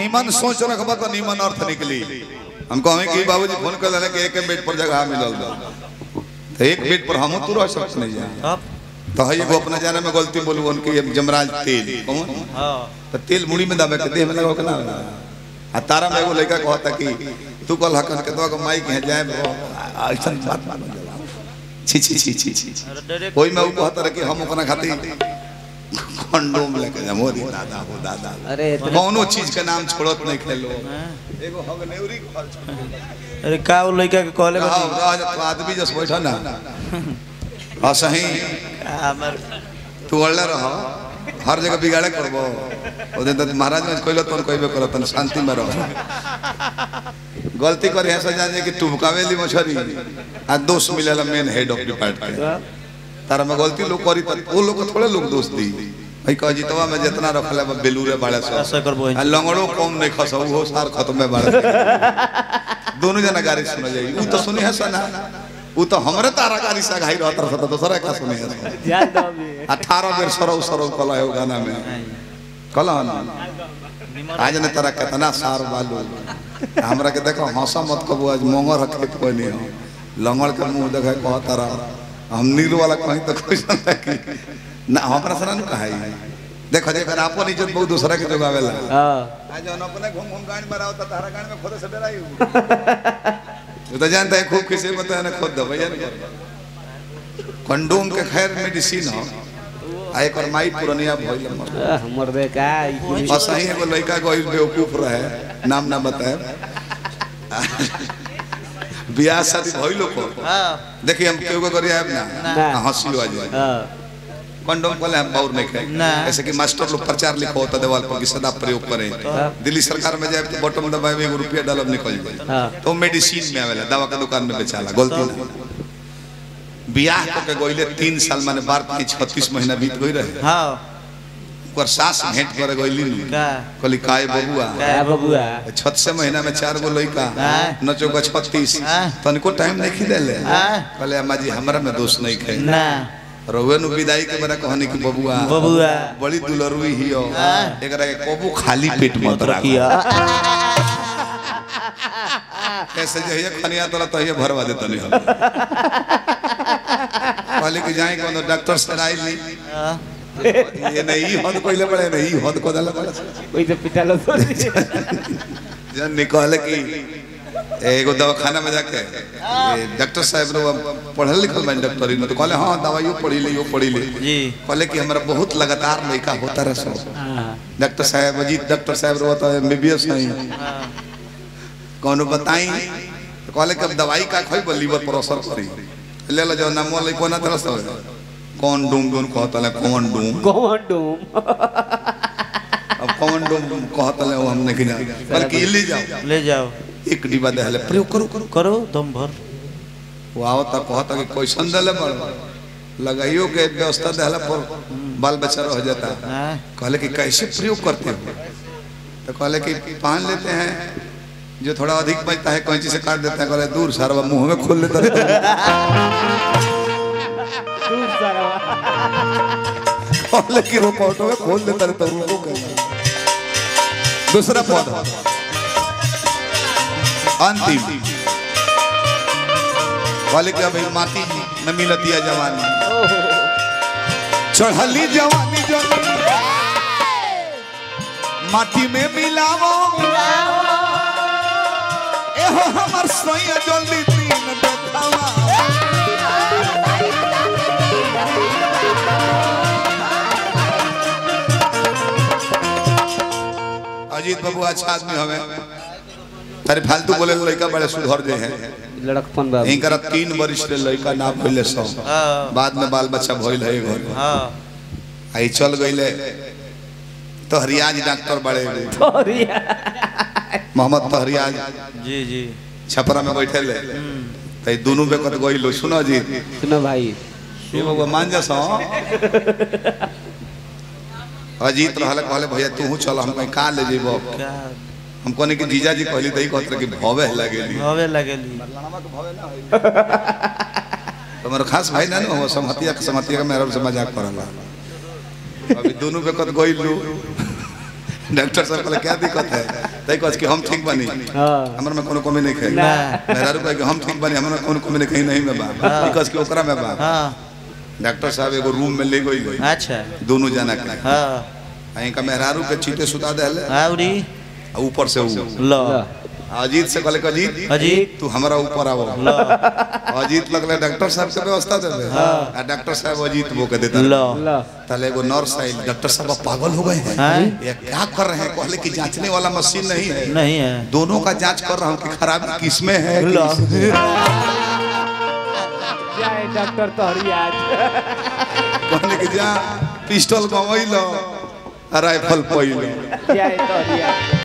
नीमन सोच रखबा तो नीमन अर्थ निकली हम कहें कि बाबूजी फोन कर देना कि एक बेड पर जगह मिलल बा तो एक बेड पर हम तू रह सकते नहीं जा अब तो है एगो अपना जाने में गलती बोलू उनकी ये जमराज तेल कौन हाँ तो तेल मुड़ी में दबे के देह में लगाओ के ना आ तारा में एगो लड़का कहता कि तू कल हकन के तो माइक है जाए ऐसा बात मान छी छी छी छी छी अरे डायरेक्ट कोई में ऊ कहता रहे कि हम ओकरा खातिर कंडोम लेके जा मोरी दादा हो दादा अरे इतना- कौनो चीज के नाम छोड़त नहीं खेलो हाँ। एगो हगनेउरी खर्च अरे का वो लड़का के कहले बा रहो रह जा, तू आदमी जस बैठा ना आ सही हमर तू अड़ले रह हर जगह बिगाड़े करबो ओ दिन तक महाराज में कहलो तन कहबे करत तन शांति में रह गलती करे है सजा जे कि टुबकावेली मछरी आ दोष मिलेला मेन हेड ऑफ डिपार्टमेंट तारा में गलती लोग करी त वो लोग को थोड़े लोग दोष दी भाई कह जीतवा में जितना रखले बा बेलूरे बाड़े ऐसा सब करबो आ लंगड़ो कम नहीं खस वो सार खत्म में बाड़े दोनों जना गाड़ी सुन जाई ऊ तो सुनी है सना ऊ तो हमरे तारा गाड़ी से घाई रहत रहत तो दूसरा का सुनी है ध्यान दो अभी अठारह बेर सरौ सरौ कला है वो गाना में कला ना आज ने तरह कितना सार बालू हमरा के देखो हंसा मत कबो आज मोंगर रखे कोई नहीं हो लंगड़ के मुंह देखे कह तारा हम नील वाला कहीं तो कोई सुनता कि ना हमरा सना न कहाई देखो देखो आपन इज्जत बहुत दूसरा के जोगावेला हाँ आज जौन अपने घूम घूम गाड़ी में रहो तो तारा गाड़ी में खुद से डराई तू तो जानता है खूब किसी में तो है ना खुद दो भैया कंडोम के खैर मेडिसिन हो आ एक और माई पुरनिया भइल मर आह, मर्दे का ई कुली- असही एगो लड़का गइल बेवकूफ रहे नाम ना बताए बियाह शादी भइलो को हाँ देखिए हम केहू को करिए ना ना। हंसी आ जाए हाँ कंडोम कहले हम बाउर नहीं खाए ना। ऐसे कि मास्टर लोग प्रचार लिखो होता देवाल पर कि सदा प्रयोग करें दिल्ली सरकार में जाए तो बटन दबाए में एगो रुपया डालब निकल जाए हाँ तो मेडिसिन में आवेला दवा के दुकान में बेचाला गलती ना बियाह को के गइले तीन साल माने बार की छत्तीस महीना बीत गई रहे हाँ ओकर सास भेंट करे गइली नु का कहली काय बबुआ क्या बबुआ छत से महीना में चार गो लड़का हाँ। नचो का छत्तीस हाँ। तनिको टाइम नहीं खिदेले हाँ। कहले अम्मा जी हमरा में दोष नहीं खे ना रउए नु विदाई के बड़ा कहनी कि बबुआ बबुआ बड़ी दुलरुई ही हो हाँ। एकरा के कबू खाली पेट मत रखिया किया कैसे जो ये खनिया तोरा तो ये भरवा देता नहीं हम कहले कि जाए कोनो डॉक्टर से आई ली हाँ। ये नहीं हद कोइले पड़े नहीं हद को दला पड़े कोई तो पिटा लो तो जन निकले कि एगो दवाखाना में जाके ये डॉक्टर साहब रो पढ़ल लिखल बन डॉक्टरी में तो कहले हाँ दवाइयो पढ़ी ले यो पढ़ी ले जी कहले कि हमरा बहुत लगातार लड़का होता रहे सो हाँ डॉक्टर साहब अजीत डॉक्टर साहब रो तो एमबीबीएस नहीं हाँ कौनो बताई तो कहले कि अब दवाई का खोई बोल लीवर पर असर करी ले लो जो नाम ले कोना तरह से कौन डूम डूम कहता ले कौन डूम कौन डूम अब कौन डूम कहता ले वो हम नहीं जाने बल्कि ले जाओ ले जाओ एक डिब्बा दहले प्रयोग करो करो करो दम भर वो आवता कहता कि कोई संदल बड़ लगाइयो के व्यवस्था दहला पर बाल बच्चा रह जाता हाँ कहले कि कैसे प्रयोग करते हो तो कहले कि पान लेते हैं जो थोड़ा अधिक बचता है कैंची से काट देते हैं कहले दूर सारा मुंह में खोल लेता रहता है। दूर सारा कहले कि रोकोटो में खोल देता रहता है, रुको कहले। दूसरा पौधा अंतिम कहले कि अभी माटी न मिलती है जवानी चढ़ली जवानी जो माटी में मिलावो एहो हमर सोया जल्दी दिन देखावा अजीत बाबू अच्छा आदमी हवे तारे फालतू बोले लड़का बड़े सुधर जे हैं लड़कपन बाबू इनकर तीन वर्ष ले लड़का ना भइले सौ हाँ बाद में बाल बच्चा भइल है घर हाँ आई चल गइले तहरियाज डॉक्टर बड़े तोरिया मोहम्मद तहरियाज जी जी छपरा में बैठे ले तई दोनों बेकत गइलो सुनो जी सुनो भाई ये बाबू मान जा सो अजीत रहल कहले भैया तू चल हम कहीं का ले जेबो क्या हम कहने कि जीजा जी कहली तई कहत रहे कि भवे लगेली हवे लगेली तुम्हारा खास भाई ना हो समहतिया के समहतिया के मेहरब से मजाक करला अभी दोनों बेकत गइलू डॉक्टर साहब कहले क्या दिक्कत है तई कह कि हम ठीक बनी हाँ हमर में कोनो कमी नहीं है ना। मेरा रुपए कि हम ठीक बनी हमर में कोनो कमी नहीं कहीं नहीं में बा बिकॉज कि ओकरा में बा हाँ डॉक्टर साहब एगो रूम में ले गई अच्छा दोनों जना के हाँ अहीं का मेहरारू के चीटे सुता देले आवरी आ ऊपर से ऊ लो लो अजीत से कहले कि अजीत अजीत तू हमरा ऊपर आवो लो अजीत लगले डॉक्टर साहब के व्यवस्था देबे आ डॉक्टर साहब अजीत वो के देता लो लो तले एगो नर्स आई डॉक्टर साहब अब पागल हो गए हैं हैं? ये क्या कर रहे हैं कहले कि जांचने वाला मशीन नहीं है नहीं है दोनों का जांच कर रहा हूँ कि खराबी किसमें है लो जय डॉक्टर तोहरी आज कहने कि जा पिस्टल गवैलो राइफल पैलो जय तोहरी आज